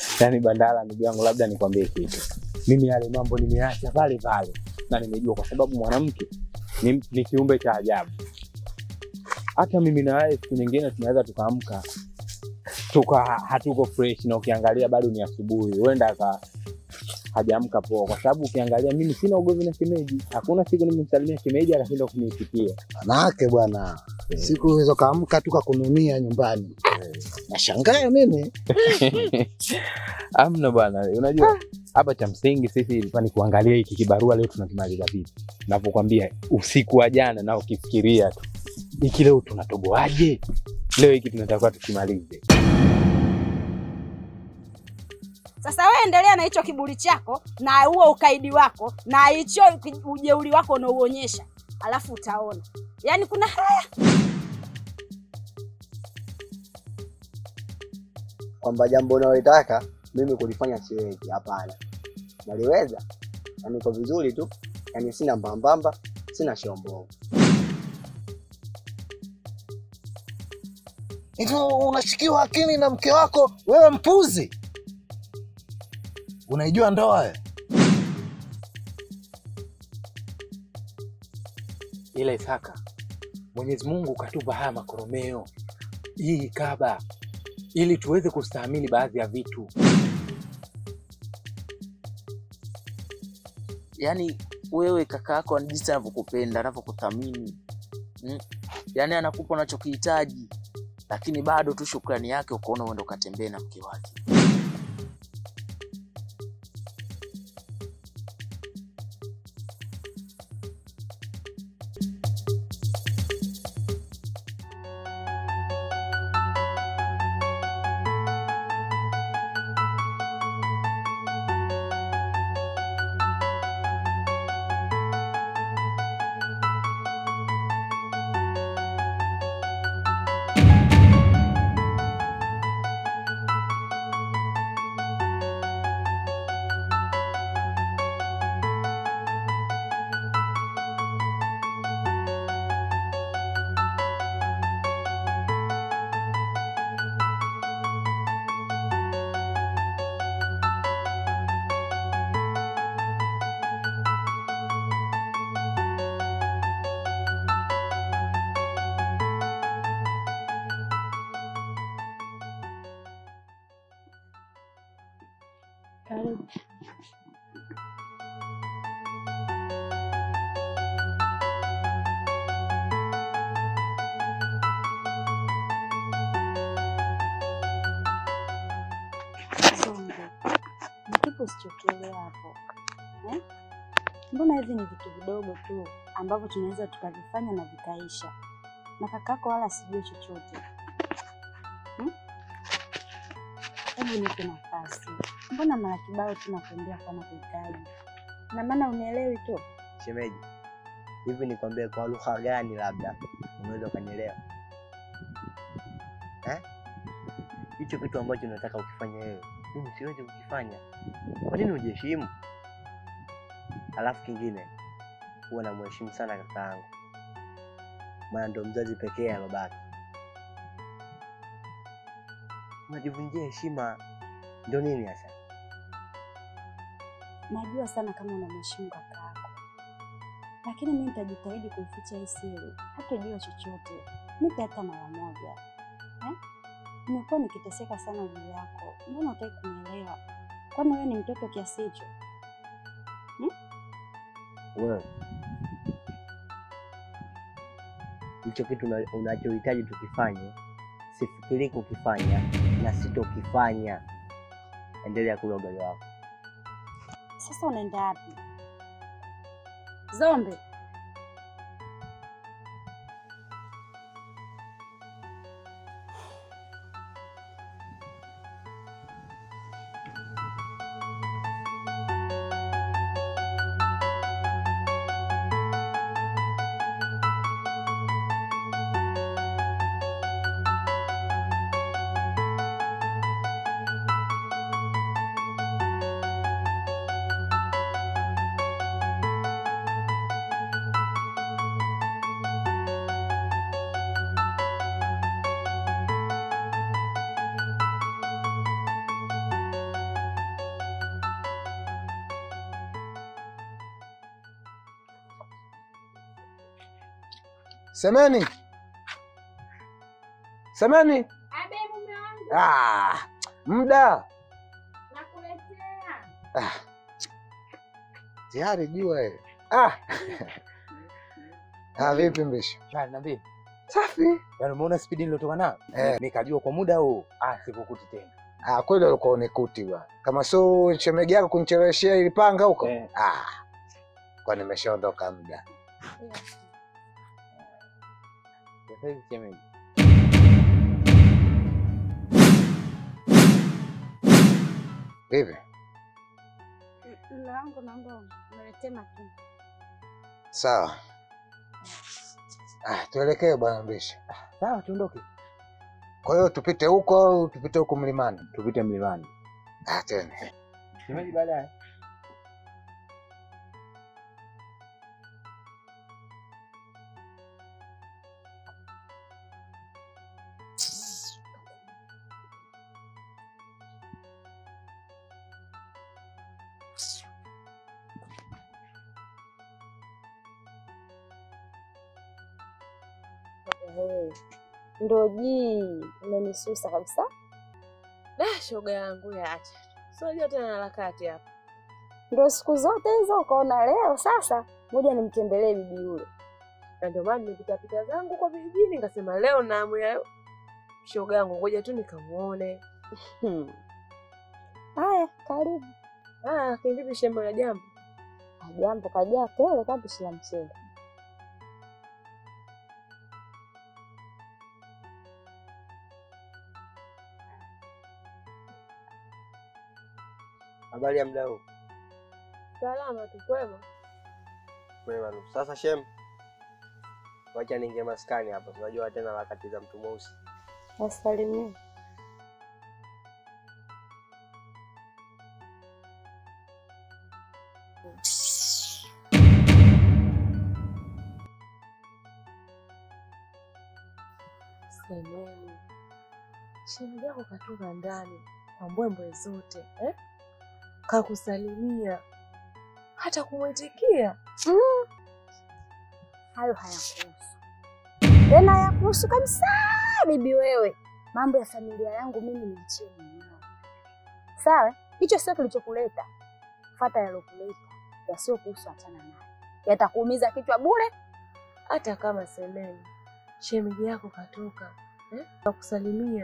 Yaani Bandala, ndugu yangu, labda nikwambie kitu, mimi yale mambo nimeacha pale pale, na nimejua kwa sababu mwanamke ni, ni kiumbe cha ajabu. Hata mimi na wewe siku nyingine tunaweza tukaamka tuka hatuko fresh, na ukiangalia bado ni asubuhi, huenda aka hajaamka poa, kwa sababu ukiangalia mimi sina ugomvi na shemeji. Hakuna siku nimemsalimia shemeji akashinda kuniitikia. Manake bwana, siku hizo kaamka tu kakununia nyumbani. Nashangaa mimi. Amna bwana, unajua hapa cha msingi sisi ilikuwa ni kuangalia hiki kibarua leo tunakimaliza vipi. Napokwambia usiku wa jana na ukifikiria tu hiki leo tunatoboaje, leo hiki tunatakiwa tukimalize. Sasa wewe endelea na hicho kiburi chako na huo ukaidi wako na hicho ujeuri wako unaouonyesha, alafu utaona. Yaani kuna haya kwamba jambo unalotaka mimi kulifanya siwezi. Hapana, naliweza na niko vizuri tu, yani sina mbambamba, sina shombo. Eti unashikiwa akili na mke wako, wewe mpuzi. Unaijua ndoa wewe? Ila Isaka, Mwenyezi Mungu katupa haya makoromeo, hii kaba, ili tuweze kustahimili baadhi ya vitu. Yaani wewe kaka yako jinsi anavyokupenda anavyokuthamini mm? Yaani anakupa unachokihitaji, lakini bado tu shukrani yake ukaona uende ukatembee na mke wake. karibu. Zongo, ni kipi usichokielewa hapo eh? Mbona hivi ni vitu vidogo tu ambavyo tunaweza tukavifanya na vikaisha, na kakako wala sijui chochote hmm? Hebu nipe nafasi. Mbona mara kibao tunakuambia kama kuhitaji, na maana unielewi tu. Shemeji, hivi nikwambie kwa lugha gani labda unaweza ukanielewa eh? Hicho kitu ambacho unataka ukifanya wewe, mimi siwezi kukifanya. Kwa nini ujiheshimu? Alafu kingine, huwa namheshimu sana kaka yangu, maana ndo mzazi pekee ya babake. Unajivunjia heshima, ndio nini hasa? Najua sana kama unamheshimu kaka yako, lakini mimi nitajitahidi kuificha hii siri, hatojua chochote. Nipe hata mara moja eh? Nimekuwa nikiteseka sana juu yako, mbona hutaki kunielewa? Kwani wewe ni mtoto kiasi hicho? wewe hicho kitu una- unachohitaji tukifanye, sifikiri kukifanya na sitokifanya. Endelea kula ugali wako. Sasa unaenda wapi Zombe? Semeni, semeni. Abe mume wangu Ah, muda nakuletea. ah. Tayari jua eh. Ah. Ah, vipi Mrisho? Shwari, niambie. Safi. Yaani umeona spidi nilotoka nayo? Eh. Nikajua kwa muda huu ah sikukuti tena. Ah, kweli ulikuwa unikuti bwana. Kama sio shemegi yako kunicheleweshea ili panga huko. Eh. Ah. Kwa nimeshaondoka muda. Sasa hivi shemeji. Vipi? Mume wangu naomba uniletee matunda. Sawa. Ah, tuelekee bwana Mrisho. Sawa tuondoke. Kwa hiyo tupite huko au tupite huko mlimani? Tupite mlimani. Ah, tena. Shemeji baadaye. Hey, ndo jii umenisusa kabisa. Da, shoga yangu yaacha. Sio tena harakati hapa. Ndo siku zote hizo ukaona leo sasa ngoja nimtembelee bibi yule. Na ndio maana nimepita pita zangu kwa vijijini nikasema leo na hamu ya shoga yangu ngoja tu nikamuone. Hmm. Haya, karibu. Ah, kivipi shembe la jambo? Jambo kajaa tele kama pishi la mchele. Habari ya mda huu? Salama tu kwema. Kwema tu. Sasa shem, wacha ninge maskani hapa, unajua tena harakati za mtu mweusi. Wasalimie. Semeni. Shemeji yako katoka ndani kwa mbwembwe zote eh? Kakusalimia hata kumwitikia. Hayo hayakuhusu tena, hayakuhusu kabisa. Bibi wewe, mambo ya familia yangu mimi niachie mwenyewe, sawa? Hicho sio kilichokuleta, fata yalokuleta. Yasiokuhusu achana nayo, yatakuumiza kichwa bure. hata kama semeni shemeji yako katoka eh? Kakusalimia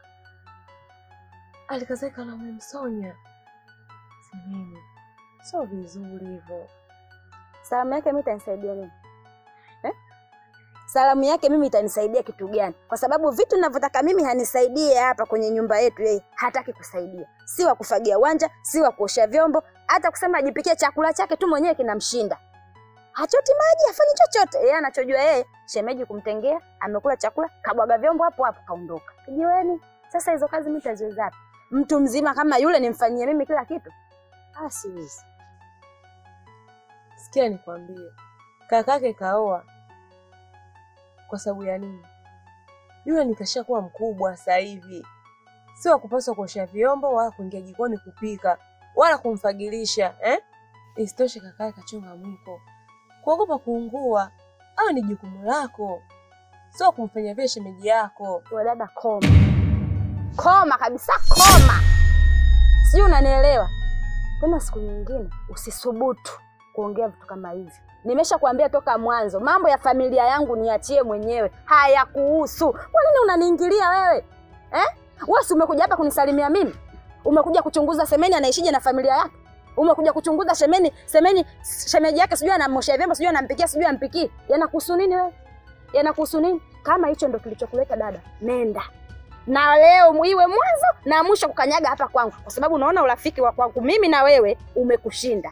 alikazeka na memsonya semeni, sio vizuri hivyo. Salamu yake mimi itanisaidia nini eh? Salamu yake mimi itanisaidia kitu gani? Kwa sababu vitu ninavyotaka mimi hanisaidie hapa kwenye nyumba yetu, yeye hataki kusaidia, si wa kufagia uwanja, si wa kuosha vyombo, hata kusema ajipikie chakula chake tu mwenyewe kinamshinda. Hachoti maji, hafanyi chochote. Yeye anachojua yeye, shemeji kumtengea, amekula chakula, kabwaga vyombo hapo hapo, kaondoka. Kijiweni. Sasa hizo kazi mimi nitaziweza wapi? Mtu mzima kama yule nimfanyie mimi kila kitu? Ah, siwezi. Sikia nikwambie, kakake kaoa kwa sababu ya nini? Yule nikashakuwa mkubwa sasa hivi, sio wa kupaswa kuosha vyombo wala kuingia jikoni kupika wala kumfagilisha eh? Isitoshe kakae kachonga mwiko, kuogopa kuungua au ni jukumu lako, sio kumfanya vile shemeji yako. Wewe dada, koma koma kabisa, koma, sijui unanielewa. Tena siku nyingine usisubutu kuongea vitu kama hivi. Nimesha kuambia toka mwanzo, mambo ya familia yangu niachie mwenyewe, hayakuhusu. Kwa nini unaniingilia wewe eh? Wewe si umekuja hapa kunisalimia mimi? Umekuja kuchunguza Semeni anaishije na familia yake? Umekuja kuchunguza Semeni, Semeni shemeji yake sijui anamosha vyombo, sijui anampikia, sijui ampikii. Yanakuhusu nini wewe? Yanakuhusu nini? Kama hicho ndo kilichokuleta dada, nenda na leo iwe mwanzo na mwisho kukanyaga hapa kwangu, kwa sababu unaona urafiki wa kwangu mimi na wewe umekushinda.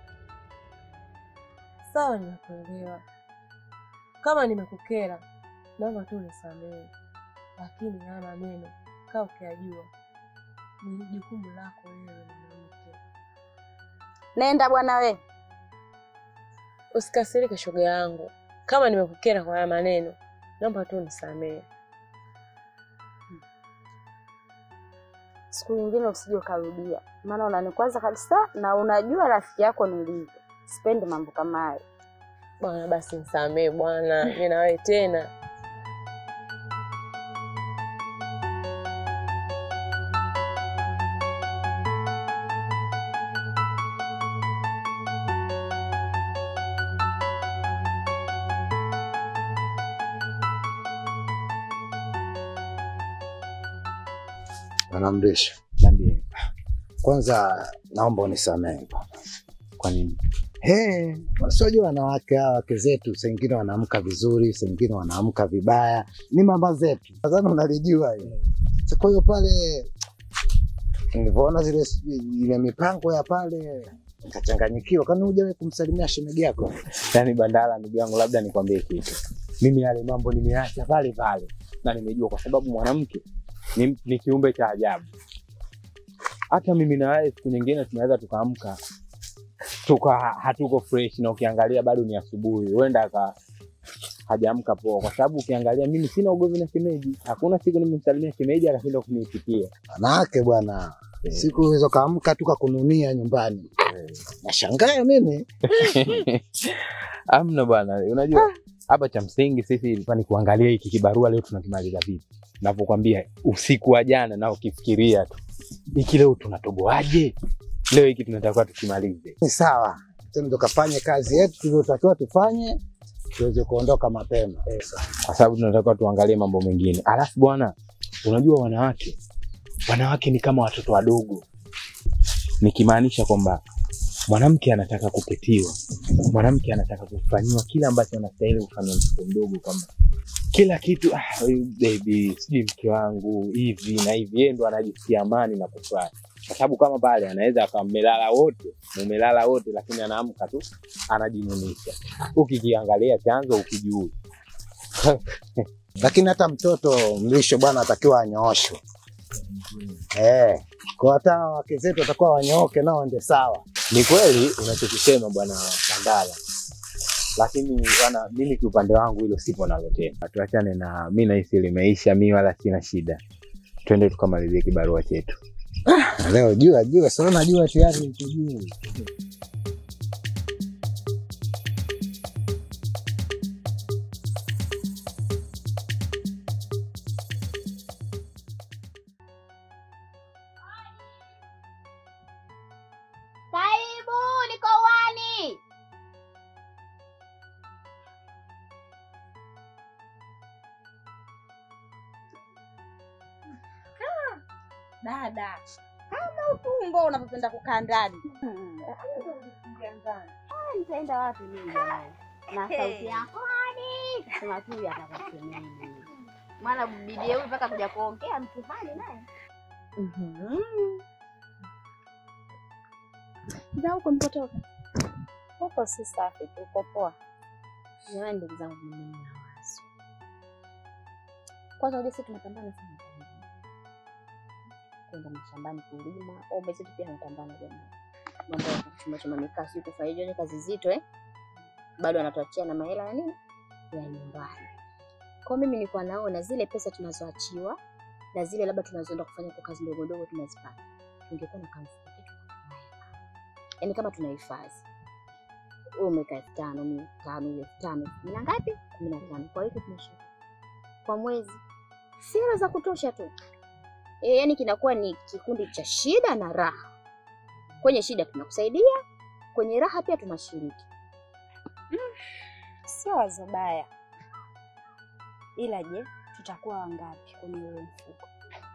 Sawa, nimekuelewa. Kama nimekukera, naomba tu nisamehe, lakini haya maneno kaa ukiyajua ni jukumu lako wewe mwanamke. Nenda bwana we. Usikasirike shoga yangu, kama nimekukera kwa haya maneno, naomba tu nisamehe. Siku nyingine usije ukarudia, maana unanikwaza kabisa, na unajua rafiki yako nilivyo. Sipendi mambo kama hayo. Bwana basi nisamee bwana, mimi na wewe tena. Anamrisha. Niambie. Kwanza naomba unisamehe bwana. Kwa nini? He, wasiojua wanawake hawa wake zetu, sengine wanaamka vizuri, sengine wanaamka vibaya, ni mama zetu. Nadhani unalijua hilo. Sasa Kwa hiyo pale nilivyoona zile ile mipango ya pale nikachanganyikiwa, kwani hujawahi kumsalimia shemeji yako? Yaani Bandala, ndugu yangu, labda nikwambie kitu. Mimi yale mambo nimeacha pale pale, na nimejua kwa sababu mwanamke ni, ni kiumbe cha ajabu. Hata mimi na wewe siku nyingine tunaweza tukaamka tuka hatuko fresh, na ukiangalia bado ni asubuhi, huenda aka hajaamka poa, kwa sababu ukiangalia mimi sina ugomvi na shemeji. Hakuna siku nimemsalimia shemeji akashinda kuniitikia. Wanawake bwana, siku hizo kaamka tu kakununia nyumbani, nashangaa mimi. Amna bwana, unajua hapa cha msingi sisi ilikuwa ni kuangalia hiki kibarua leo tunakimaliza vipi. Navyokwambia usiku wa jana na ukifikiria tu hiki leo tunatoboaje, leo hiki tunatakiwa tukimalize. Ni sawa, tena tukafanye kazi yetu tuliotakiwa tufanye, tuweze kuondoka mapema. kwa sababu tunatakiwa tuangalie mambo mengine. Alafu bwana, unajua wanawake, wanawake ni kama watoto wadogo, nikimaanisha kwamba mwanamke anataka kupitiwa, mwanamke anataka kufanyiwa kila ambacho anastahili kufanywa mtoto mdogo, kwamba kila kitu ah, huyu baby, sijui mke wangu hivi na hivi, yeye ndo anajisikia amani na kufurahi, kwa sababu kama pale anaweza akawa mmelala wote, mumelala wote, lakini anaamka tu anajinunisha. Ukikiangalia chanzo ukijui Lakini hata mtoto mlisho bwana atakiwa anyooshwe. Eh, kwa hata wake zetu watakuwa wanyooke nao ende sawa. Ni kweli unachokisema bwana Bandala, lakini bwana, mimi kiupande wangu hilo sipo nalo tena. Tuachane na mi, nahisi limeisha, mi wala sina shida, twende tukamalizie kibarua chetu. Na leo jua jua, sio najua tayari liko juu. Karibu, niko uani. Dada, kama utumbo unavyopenda kukaa ndani. Ah, Nitaenda wapi mimi jamani? Na sauti yako hadi sema tu atakasemeni. Maana bibi huyu mpaka kuja kuongea mtihani naye. Za huko mpotoka. Huko si safi tu, uko poa. Jamani, ndugu zangu, mimi nina wazo. Kwanza unajua sisi tunapambana sana kwenda mashambani kulima, au mzee pia anapambana jamani, mambo ya kuchuma chuma mikaa, sio kufanya hiyo ni kazi zito eh, bado anatuachia na mahela ya nini ya nyumbani. Kwa mimi nilikuwa naona zile pesa tunazoachiwa na zile labda tunazoenda kufanya kwa kazi ndogo ndogo tunazipata, tungekuwa na kamfuko ketu yaani kama tunahifadhi wewe umeweka elfu tano mia tano elfu tano kumi na ngapi? kumi na tano kwa wiki tunashika kwa mwezi, si hela za kutosha tu e, yani kinakuwa ni kikundi cha shida na raha. Kwenye shida tunakusaidia, kwenye raha pia tunashiriki. Sio wazo baya, ila je, tutakuwa wangapi kwenye ule mfuko?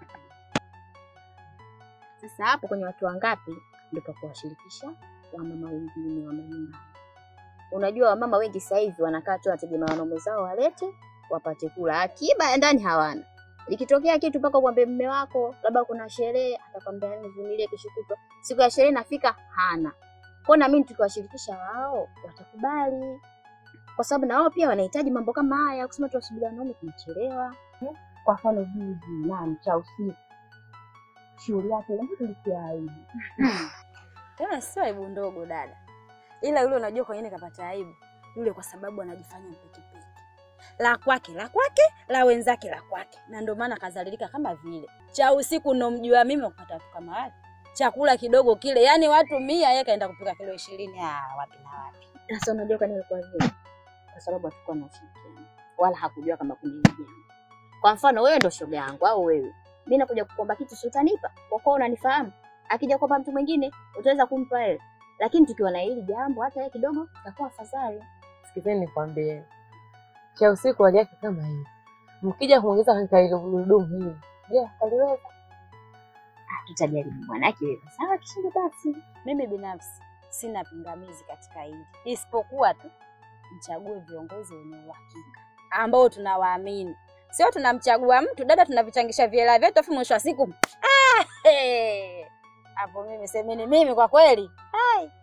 Sasa hapo kwenye watu wangapi ndio pa kuwashirikisha wamama wengine wa nyumbani. Unajua wamama wengi sasa hivi wanakaa tu wanategemea wanaume zao walete wapate kula, akiba ya ndani hawana. Ikitokea kitu mpaka ukwambie mume wako labda kuna sherehe, atakwambia nivumilie, kesho kutwa siku ya sherehe nafika, hana. Kwa na mimi tukiwashirikisha wao watakubali, kwa sababu na wao pia wanahitaji mambo kama haya. Kusema tuwasubiri wanaume tunachelewa. Kwa mfano juzi nani cha usiku shughuli yake ile tulikia aibu Tena sio aibu ndogo dada, ila yule unajua kwa nini kapata aibu yule? Kwa sababu anajifanya mpekipeki, la kwake la kwake, la wenzake la kwake, na ndio maana kazalilika kama vile cha usiku. Nomjua mimi wakupata watu kama wale, chakula kidogo kile, yani watu mia, yeye kaenda kupika kilo ishirini. Ah, wapi na wapi. Sasa unajua kwa nini kwa vile kwa sababu hatukuwa na ushirikiano wala hakujua kama kuna hili jambo. Kwa mfano wewe ndo shoga yangu au wewe, mimi nakuja kukuomba kitu, si utanipa kwa kuwa unanifahamu. Akija kuomba mtu mwingine utaweza kumpa wewe, lakini tukiwa na hili jambo, hata yeye kidogo itakuwa afadhali. Sikizeni nikwambie, cha usiku hali yake kama hii, mkija kuongeza katika ile gurudumu hili, je, aliweza? Ah, tutajaribu bwanake wewe. Sawa, kishinda basi. Mimi binafsi sina pingamizi katika hili, isipokuwa tu mchague viongozi wenye uhakika ambao tunawaamini, sio tunamchagua mtu dada, tunavichangisha viela vyetu, afu mwisho wa siku ah, hey. Hapo mimi semeni mimi kwa kweli Hai.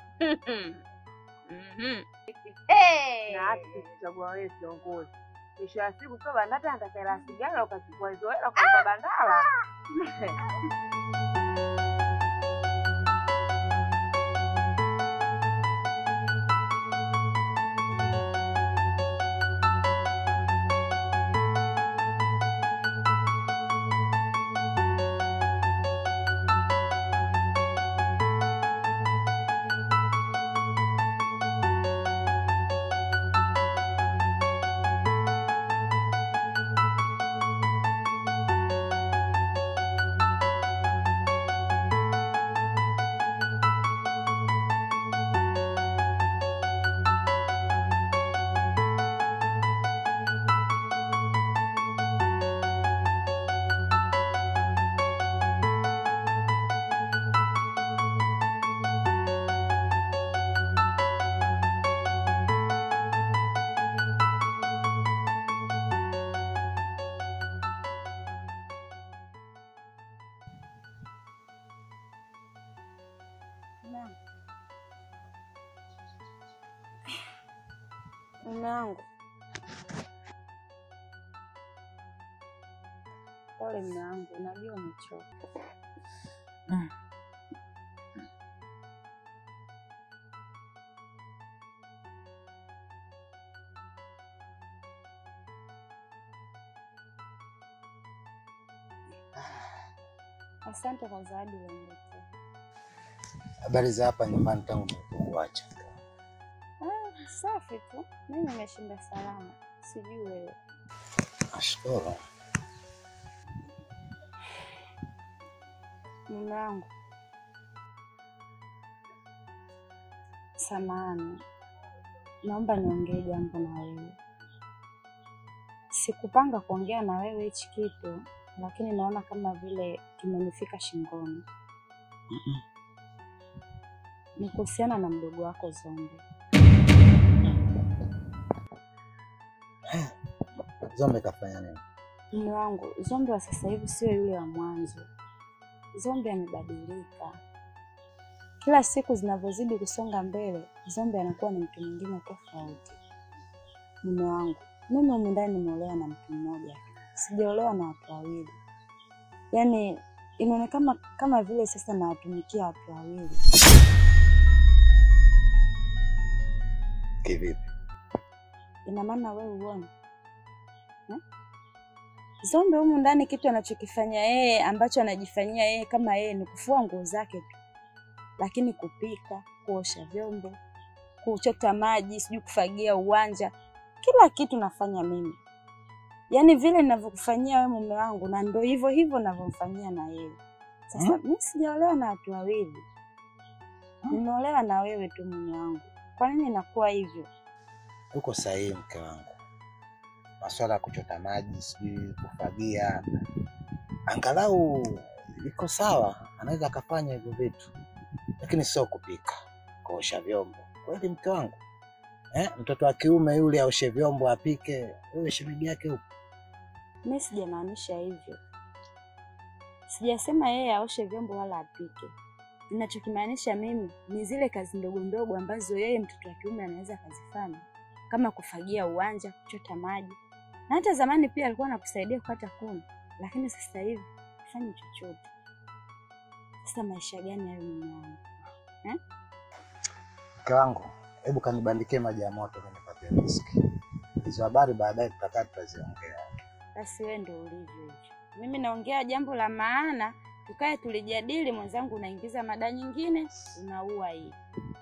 Mhm. Hey. Na hata tukichagua wewe kiongozi, mwisho wa siku sio Bandata atakayela sigara ukachukua hizo hela kwa Bandala. Mume wangu, pole mume wangu, unajua umechoka. Asante kwa zawadi uliniletea. Habari za hapa nyumbani tangu nilipokuacha. Ah, safi tu, mimi nimeshinda salama, sijui wewe. Nashukuru. Mume wangu, samahani, naomba niongee jambo na wewe. Sikupanga kuongea na wewe hichi kitu, lakini naona kama vile kimenifika shingoni. Ni kuhusiana na mdogo wako Zombe. Zombe kafanya nini? Mume wangu, Zombe wa sasa hivi sio yule wa mwanzo. Zombe amebadilika. Kila siku zinavyozidi kusonga mbele, Zombe anakuwa ni mtu mwingine tofauti. Mume wangu, mimi humu ndani nimeolewa na mtu mmoja, sijaolewa na watu wawili. Yaani inaonekana kama vile sasa nawatumikia watu wawili. Kivipi? Ina maana wewe uone eh? Zombe humu ndani kitu anachokifanya yeye ambacho anajifanyia yeye kama yeye ni kufua nguo zake tu, lakini kupika, kuosha vyombo, kuchota maji, sijui kufagia uwanja, kila kitu nafanya mimi. Yaani vile ninavyokufanyia wewe mume wangu, na ndo hivyo hivyo navyomfanyia na yeye. Sasa Hmm? mimi sijaolewa na watu wawili, nimeolewa na wewe tu mume wangu. Kwa nini inakuwa hivyo? Uko sahihi mke wangu. Masuala ya kuchota maji, sijui kufagia, angalau iko sawa, anaweza akafanya hivyo vitu, lakini sio kupika, kuosha vyombo. Kweli mke wangu eh? Mtoto wa kiume yule aoshe vyombo, apike, wewe shemeji yake huko. Mi sijamaanisha hivyo, sijasema yeye aoshe vyombo wala apike. Ninachokimaanisha mimi ni zile kazi ndogo ndogo ambazo yeye mtoto wa kiume anaweza akazifanya, kama kufagia uwanja, kuchota maji, na hata zamani pia alikuwa anakusaidia kukata kuni, lakini sasa hivi hafanyi chochote. Sasa maisha gani hayo mume wangu? Mke wangu, hebu kanibandikie maji ya moto kunipatia riski. Hizo habari baadaye tutakaa tutaziongea. Basi wewe ndo ulivyo hivyo. Mimi naongea jambo la maana, tukae tulijadili. Mwenzangu unaingiza mada nyingine, unaua hii.